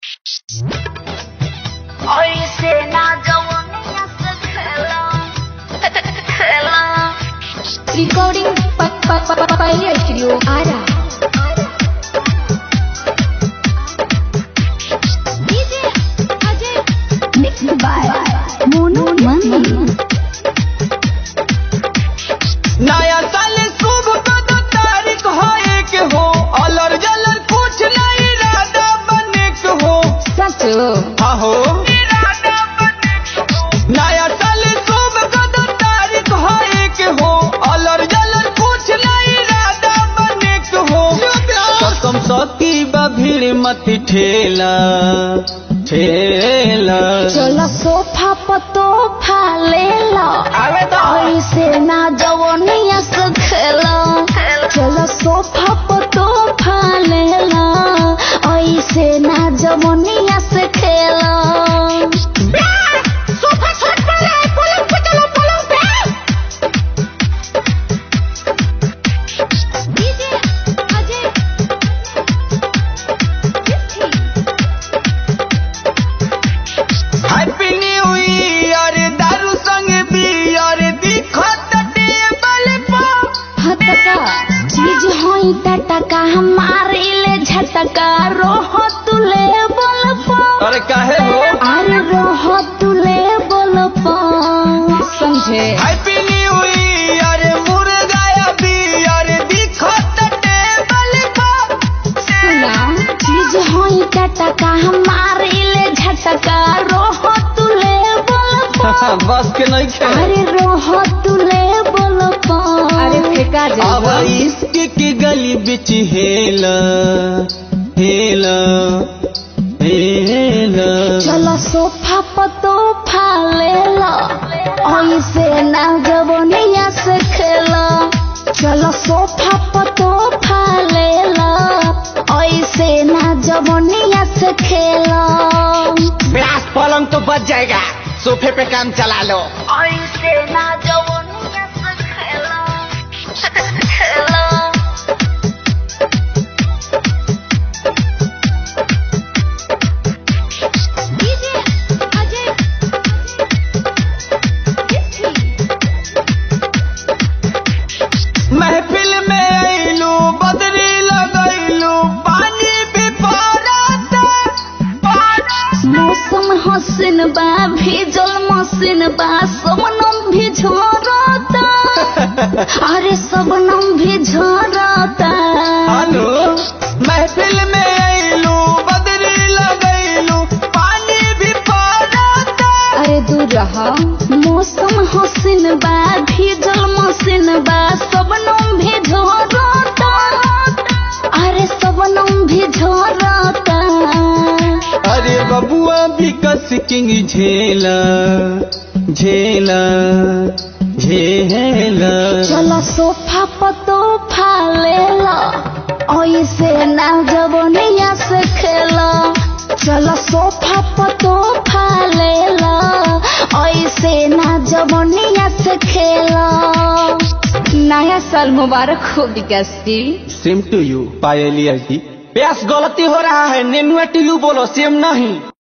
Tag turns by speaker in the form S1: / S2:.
S1: ऐसे ना जवनिया से खेला खेला
S2: Recording pa- pa- pa- pa- Pioneer Studio Ara. DJ Ajay Mixed by Mono Mani.
S3: नया साल शुभ कद तारीख हो एक हो अलर जलर कुछ नहीं इरादा बने के हो
S2: सच
S3: हाँ हो नया साल शुभ कद तारीख हो एक हो अलर जलर कुछ नहीं इरादा बने के हो कसम सती बा भीड़ मत ठेला ठेला
S2: चलो सोफा पतो ले लो
S3: आवे तो
S2: ऐसे ना जवनिया से खेला चलो सोफा पतो ले लो ऐसे ना जवनिया से खेला सोफा छोड़ पड़े पलंग पे चलो पलंग पे DJ Ajay
S3: happy new year दारू संग बियर दिखत टेबल पर
S2: हतका चीज होई टटका हमारे ले झटका रोह तुले बोल पा
S3: अरे काहे हो
S2: अरे रोह तुले बोल पा समझे
S3: हैप्पी न्यू ईयर मुर्गा या बियर दिखत टेबल पर
S2: सुना चीज होई टटका हमारे ले झटका रोह तुले बोल पा
S3: बस के नहीं खे
S2: अरे रोह तुले बोल पा अरे फेंका
S3: अब इश्क की गली बिच हेला हेला हेला
S2: चलो सोफा पतो ले लो ऐसे ना जवनिया से खेलो चलो सोफा पतो ले लो ऐसे ना जवनिया से खेलो
S3: ब्यास पलंग तो बच जाएगा सोफे पे काम चला लो
S1: ऐसे ना जवनिया से खेला खेला
S2: डीजे अजय
S3: महफिल में आइलू बदरी लगैलू पानी भी पड़ता
S2: मौसम हसीन बा भीजल मसीन बा सबनम भी झरता अरे सबनम भी झरता
S3: हेलो महफिल में आइलू बदरी लगैलू पानी भी पड़ता
S2: अरे दूर रहा मौसम हसीन बा भीजल मसीन बा सबनम भी झरता अरे सबनम भी झरता
S3: अरे बबुआ भी कस किंग झेला झेला झेला
S2: चलो सोफा पतो ले लो ऐसे ना जवनिया से खेलो चलो सोफा पतो ले लो ऐसे ना जवनिया से खेलो नया साल मुबारक हो विकास जी
S3: सेम टू यू पायलिया जी प्यास गलती हो रहा है नेनुआ टिल्लू बोलो सेम नहीं